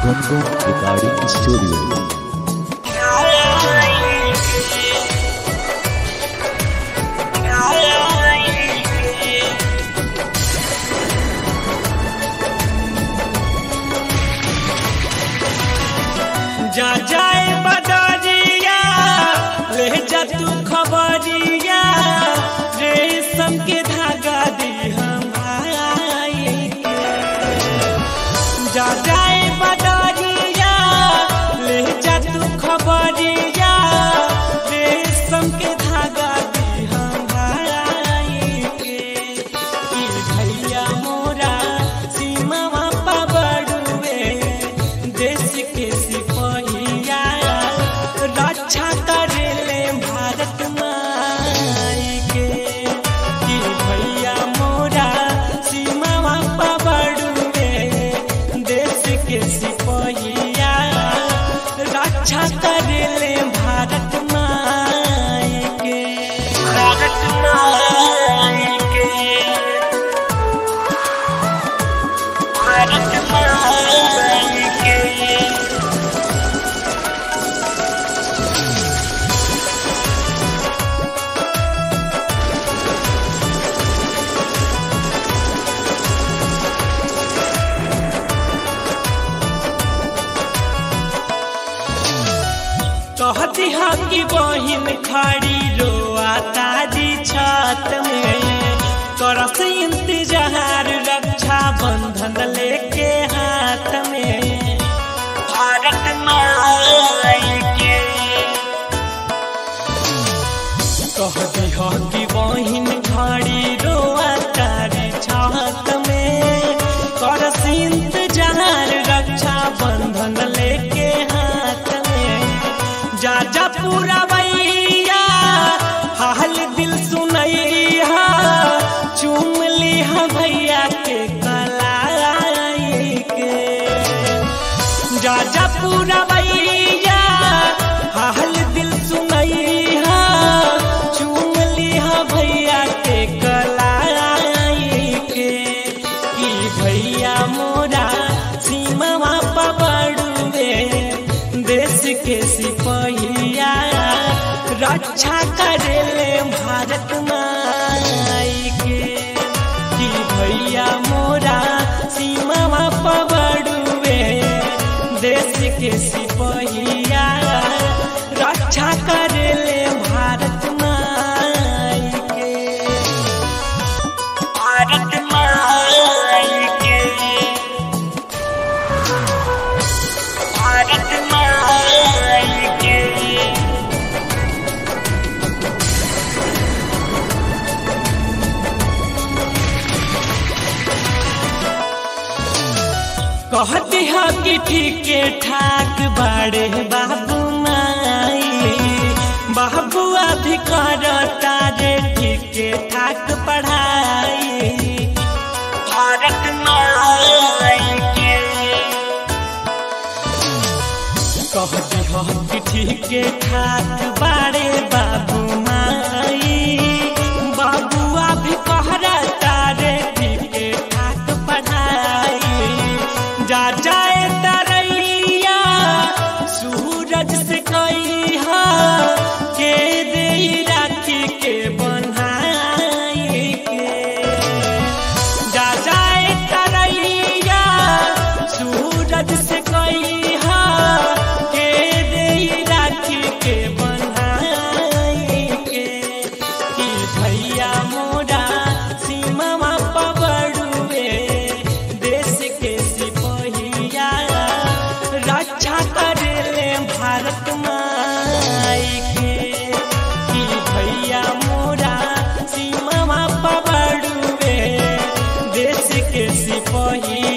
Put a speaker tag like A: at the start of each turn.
A: Gungun recording studio
B: जा जाए बदरिया ले जा तू खबरिया रेशम के धागा दी हम भाई के। जा जाए बदरिया ले जा तू खबरिया रेशम के धागा दी हम भाई के ई भैया मोरा सीमा पा बड़ुए देश के सिपहिया रक्षा करेले भारत माई के कि भैया मोरा सीमा पा बड़ुए देश के सिपहिया रक्षा करेले भारत माई के भारत माई के भारत माई के कहती हा कि बहिन खड़ी रोआ ताजी छत में करस इंतजार रक्षा बंधन लेके हाथ में भारत माई के कहती हा कि बहिन खड़ी रोआ ताजी छत में करस इंतजार रक्षा बंधन लेके हाथ में जा जा पूरा भैया हाल दिल सुनैया चूम लिहा भैया के कलाई के जा जा पूरा भैया हाल दिल सुनैया चूम लिहा भैया के कलाई के कि भैया मोरा सीमा पबड़ुए देश के सिपहिया रक्षा करेले भारत माई के कि भैया मोरा सीमा पबड़ुए देश के सिपहिया रक्षा करेले भारत माई के भारत माई के भारत माई के कहती हा कि ठीके ठाक बड़े बाबू माई बाबू अभी करता रे ठीके ठाक पढ़ाई भारत माई के कहती हो कि ठीके ठाक बाड़े बाबू माई बाबुआ भी कहरा तारे ठीके ठाक पढ़ाई जा जाए तरैया सूरज से कही के दे राखी के बनाई के जा जाए तरैया सूरज से कही के दे राखी के बनाई के कि भैया मोरा सीमा पबड़ुए देश के सिपहिया रक्षा करेले भारत माई के कि भैया मोरा सीमा पबड़ुए देश के सिपहिया